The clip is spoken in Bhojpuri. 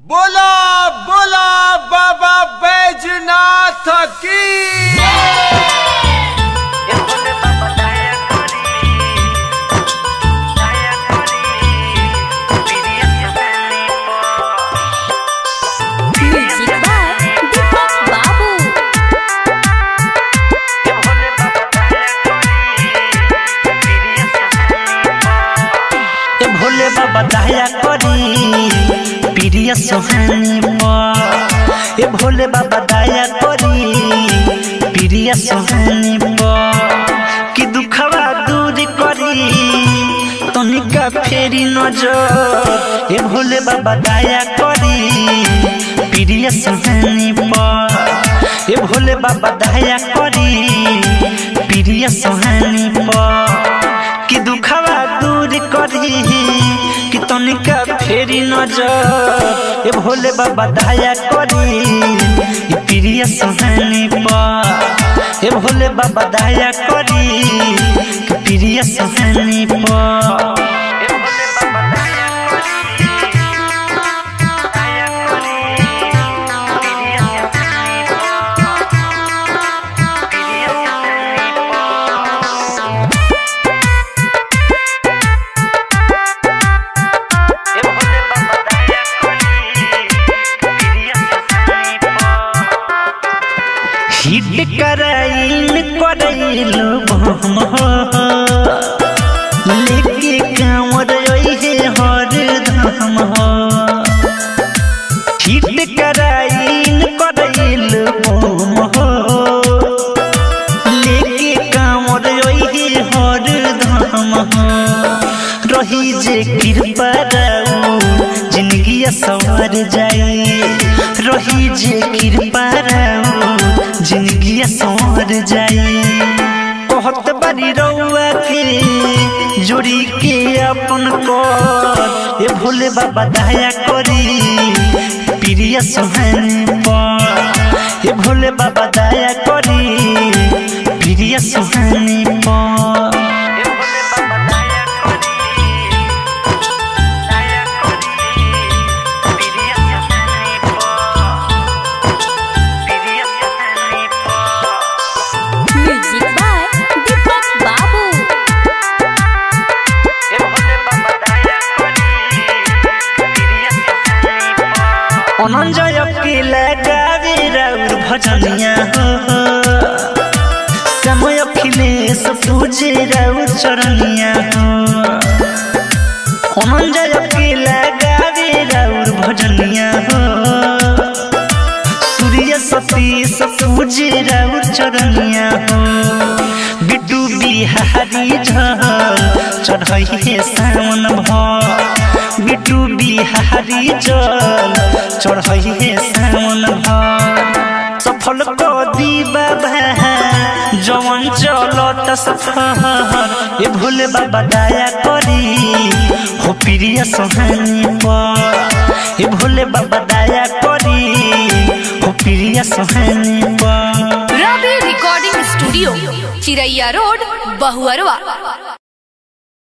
बोला बोला बाबा बैजनाथ की Music by Deepak Babu. ए भोले बाबा दया करी प्रिय सोहानी पर ए भोले बाबा दया करी प्रिय सोहानी पर कि दुखवा दूर करी तनिका फेरी नजर ए भोले बाबा दया करी प्रिय सोहानी पर ए भोले बाबा दया करी प्रिय सोहानी पर कि दुखवा दूर करी कि तनिका फेरी नजर ए भोले बाबा दया करी ई प्रिय सोहानी पर ए भोले बाबा दया करी कि प्रिय सोहानी पर हिट कराइन करैलो बम लेके कांवर ओहे हर धाम हिट कराइन करैलो बम लेके कांवर ओहे हर धाम रही जे कृपा राउ जिंदगी सवर जाई रही जे कृपा राउ जिंदगी सवर जाई कहत बारी रउआ के जोड़ी के अपन कर ए भोले बाबा दया करी प्रिय सोहानी पर ए भोले बाबा दया करी प्रिय सोहानी पर Music by Deepak Babu. অনঞ্জয় অখিলে গাবি রাউর ভজনিয়া হো সময় অখিলেশ পূজে রাউর চরণিয়া হো অনঞ্জয় অখিলে গাবি রাউর ভজনিয়া হো सूर्य सतीश पूजे राउर चरनिया हो बिटू बिहारी झल चढ़ई हे सावन भ बिटू बिहारी जल चढ़ई हे सावन भ सफल को दी बाबा जवन चलत सफर ए भोले बाबा दया करी हो प्रिय सोहानी पर ए भोले बाबा दया करी हो प्रिय सोहानी पर Ravi recording studio Chiraiya road Bahuarwa